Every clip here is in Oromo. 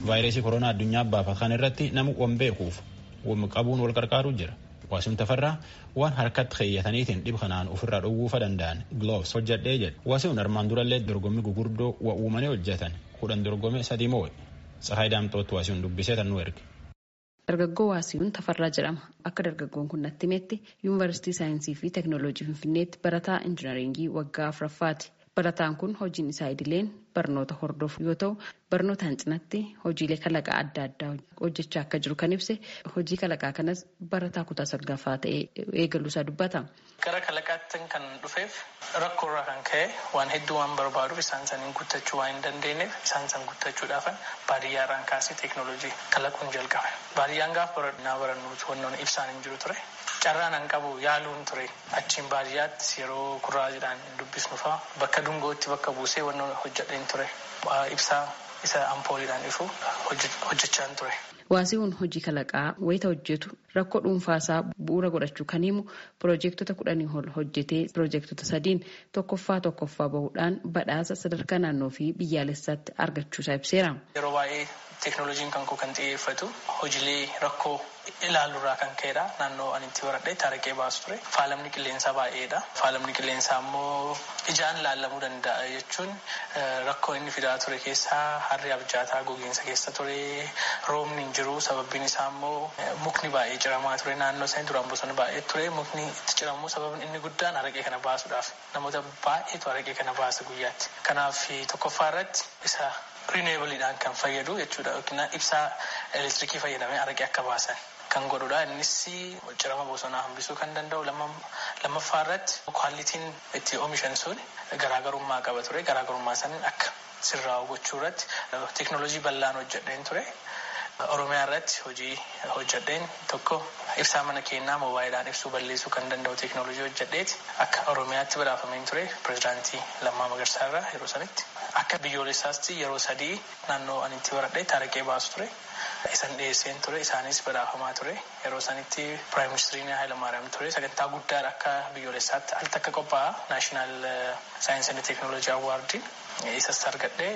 vaayirasii koronaa addunyaa baafatan irratti nama wan beekuuf wam qabuun wal qarqaaruu jira. Waasuun tafarraa waan harkatti keeyyataniitiin dhib kanaan ofirraa dhowwuufa danda'an gloves hojjadhee jedhe. Waasuun armaan durallee dorgommii gugurdoo wa uumanii hojjetan kudhan dorgome sadii moo'e. Tsahaay Daamtootti waasuun dubbisee tan nu erge. Dargaggoo Waasiyuun Tafarraa jedhama. Akka dargaggoon kun natti himetti Yuunivarsiitii Saayinsii fi Teekinooloojii Finfinneetti barataa Injinaringii waggaa afuraffaati. Barataan kun hojiin isaa idileen barnoota hordofu yoo ta'u barnootaan cinatti hojiilee kalaqaa adda addaa hojjechaa akka jiru kan ibse hojii kalaqaa kanas barataa kutaa saglaffaa ta'ee eegaluusaa dubbata. Gara kalaqaatti kan dhufeef rakkoo irraa kan ka'e waan hedduu waan barbaaduuf isaan saniin guuttachuu waan hin dandeenyeef isaan san guuttachuudhaaf baadiyyaa irraan kaasee teeknooloojii kalaquun jalqabe. Baadiyyaan gaaf barannaa barannuutu wannoon ibsaan hin jiru ture. Carraan an qabu yaaluun ture achiin baadiyyaatti yeroo kurraajiidhaan dubbisnu fa'a bakka dungootti bakka buusee wannoon hojjedheen ture ibsaa isa ampooliidhaan ifu hojjechaan ture. Waasiiwwan hojii kalaqaa wayita hojjetu rakkoo dhuunfaasaa bu'uura godhachuu kan himu piroojeektota kudhanii ol hojjetee piroojeektota sadiin tokkoffaa tokkoffaa bahuudhaan badhaasa sadarkaa naannoo fi biyyaalessaatti argachuusaa ibseera. Yeroo baay'ee teeknooloojiin kan koo kan xiyyeeffatu hojiilee rakkoo ilaaluurraa kan ka'edha. Naannoo ani itti baradhee taarikee baasu ture. Faalamni qilleensaa baay'eedha. Faalamni qilleensaa immoo ijaan laallamuu danda'a jechuun rakkoo inni fidaa ture keessaa harri abjaataa gogiinsa keessa ture. Roobni hin jiru sababbiin isaa immoo mukni baay'ee ciramaa ture. Naannoo isaanii duraan bosonni baay'ee ture. Mukni itti ciramuu sababni inni guddaan araqee kana baasuudhaaf namoota baay'eetu araqee kana baasa guyyaatti. Kanaaf tokkoffaa irratti isa rineebaliidhaan kan fayyadu jechuudha yookiin ibsaa elektirikii fayyadamee araqee akka baasan kan godhudha. Innis cirama bosonaa hambisuu kan danda'u lammaffaa irratti kwaalitiin itti oomishan sun garaagarummaa qaba ture. Garaagarummaa san akka sirraa'u gochuu irratti teeknooloojii bal'aan hojjedheen ture. Oromiyaa irratti hojii hojjedheen tokko ibsaa mana keenyaa moobaayilaa ibsuu balleessuu kan danda'u teeknooloojii hojjedheeti akka Oromiyaatti badhaafameen ture pirezidaantii Lammaa Magarsaa irraa yeroo sanitti akka biyyoolessaatti yeroo sadii naannoo ani itti baradhee taarikee baasu ture. Isan dhiyeesseen ture isaanis badhaafamaa ture yeroo sanitti piraayim ministiriin Hayilamaariyaam ture sagantaa guddaa akka biyyoolessaatti al takka qophaa'a naashinaal saayinsii fi teeknooloojii awwaardiin isas argadhee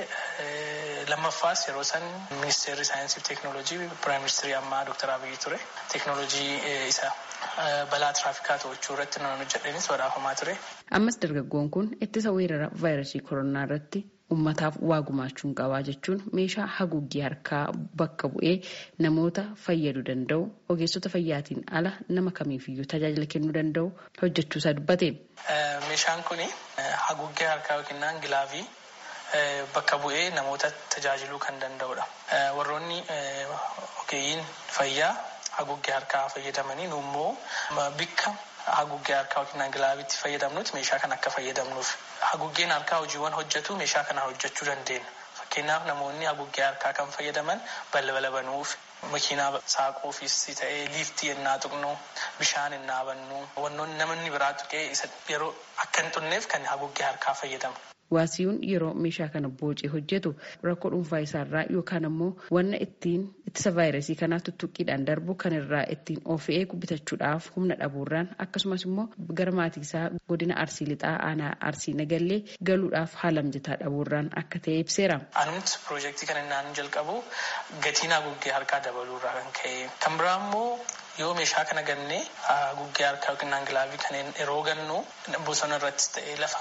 lammaffaas yeroo san ministeerri saayinsii fi teeknooloojii piraayim ministirii ammaa dooktar Abiyyi ture teeknooloojii isa balaa tiraafikaa to'achuu irratti nan hojjedheenis badhaafamaa ture. Ammas dargaggoon kun ittisa weerara vaayirasii koronaa irratti ummataaf waa gumaachuun qabaa jechuun meeshaa haguuggii harkaa bakka bu'ee namoota fayyaduu danda'u ogeessota fayyaatiin ala nama kamiifiyyuu tajaajila kennuu danda'u hojjechuusaa dubbate. Meeshaan kun haguuggii harkaa yookiin gilaavii bakka bu'ee namoota tajaajiluu kan danda'udha. Warroonni ogeeyyiin fayyaa haguuggii harkaa fayyadamanii immoo bikka haguuggee harkaa yookiin gilaaviitti fayyadamnutti meeshaa kana akka fayyadamnuuf haguuggeen harkaa hojiiwwan hojjetu meeshaa kana hojjechuu dandeenya. Fakkeenyaaf namoonni haguuggee harkaa kan fayyadaman balbala banuuf makiinaa saaquufis ta'ee liiftii ennaa tuqnu bishaan ennaa bannu wannoonni namni biraa tuqee isa yeroo akka hin xunneef kan haguuggee harkaa fayyadamu. Waasiyuun yeroo meeshaa kana boocee hojjetu rakkoo dhuunfaa isaarraa yookaan ammoo wanna ittiin ittisa vaayirasii kanaa tuttuqqiidhaan darbu kan irraa ittiin of eegu bitachuudhaaf humna dhabuurraan akkasumas immoo gara maatii isaa godina arsii lixaa aanaa arsii nagallee galuudhaaf haala mijataa dhabuurraan akka ta'e ibseera. Anumti piroojeektii kana innaan jalqabu gatiin haguuggee harkaa dabaluurraa kan ka'e kan biraa immoo yoo meeshaa kana gannee haguuggee harkaa yookiin gilaavii kanneen yeroo gannu bosona irratti ta'ee lafa.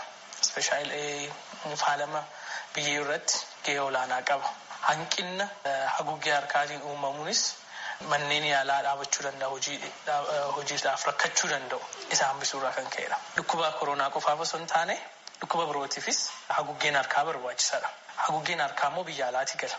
Ispeeshaalee faalama biyyee irratti gahee olaanaa qaba. Hanqinna haguuggee harkaatiin uumamuunis manneen yaalaa dhaabachuu danda'a hojiidhaaf rakkachuu danda'u isa hambisuurraa kan ka'edha. Dhukkuba koronaa qofaaf osoo hin taane dhukkuba birootiifis haguuggeen harkaa barbaachisaadha. Haguuggeen harkaa immoo biyya alaatii gala.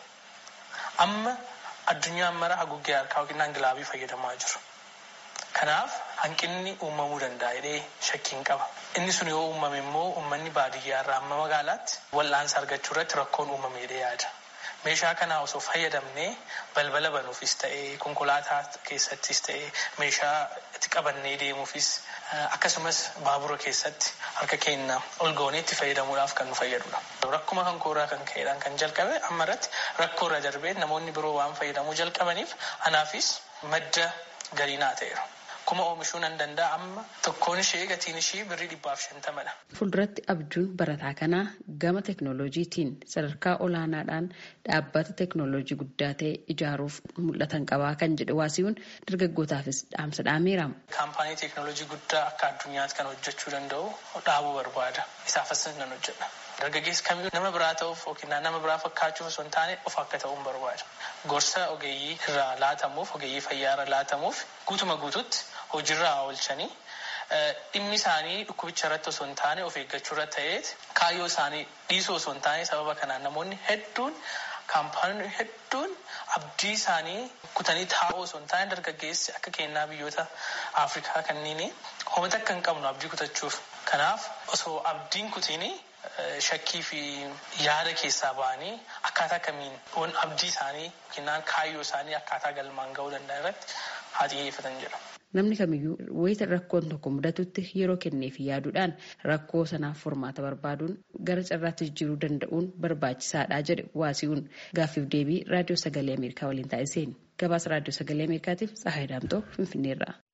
Amma addunyaan mara haguuggee harkaa yookiin gilaavii fayyadamaa jiru. Kanaaf hanqinni uumamuu danda'a jedhee shakkiin qaba. Inni sun yoo uumame immoo uummanni baadiyyaa irraa amma magaalaatti wal'aansa argachuu irratti rakkoon uumame jedhee yaada. Meeshaa kana osoo fayyadamnee balbala banuufis ta'ee konkolaataa keessattis ta'ee meeshaa itti qabannee deemuufis akkasumas baabura keessatti harka keenya ol goonee itti fayyadamuudhaaf kan nu fayyadudha. Rakkuma kan koorraa kan ka'eedhaan kan jalqabe amma irratti rakkoo irra darbee namoonni biroo waan fayyadamuu jalqabaniif anaafis madda galii naa ta'eera. kuma oomishuu nan danda'a amma tokkoon ishee gatiin ishii birrii dhibbaaf shantamadha. Fuulduratti abjuun barataa kanaa gama teeknooloojiitiin sadarkaa olaanaadhaan dhaabbata teeknooloojii guddaa ta'e ijaaruuf mul'atan qabaa kan jedhe waasiyuun dargaggootaafis dhaamsa dhaameera. Kaampaanii teeknooloojii guddaa akka addunyaatti kan hojjechuu danda'u dhaabuu barbaada. Isaafis nan hojjedha. Dargaggeessi kamiyyuu nama biraa ta'uuf yookiin nama biraa fakkaachuuf osoo hin taane of akka ta'uun barbaada. Gorsa ogeeyyii irraa laatamuuf ogeeyyii fayyaa irraa laatamuuf guutuma guututti hojiirraa oolchanii dhimmi isaanii dhukkubicha irratti osoo hin taane of eeggachuu irra ta'eet kaayyoo isaanii dhiisuu osoo hin taane sababa kanaan namoonni hedduun kaampaaniin hedduun abdii isaanii kutanii taa'uu osoo hin taane dargaggeessi akka kennaa biyyoota Afrikaa kanneen homata akka hin qabnu abdii kutachuuf. Kanaaf osoo abdiin kutiini shakkii fi yaada keessaa ba'anii akkaataa kamiin abdii isaanii yookiin kaayyoo isaanii akkaataa galmaan ga'uu danda'an irratti haa xiyyeeffatan jedha. Namni kamiyyuu wayita rakkoon tokko mudatutti yeroo kenneef yaaduudhaan rakkoo sanaaf furmaata barbaaduun gara carraatti jijjiiruu danda'uun barbaachisaadha jedhe waasiyuun gaaffiif deebii raadiyoo sagalee Ameerikaa waliin taasiseen gabaasa raadiyoo sagalee Ameerikaatiif Tsahaay Daamtoo Finfinneerraa.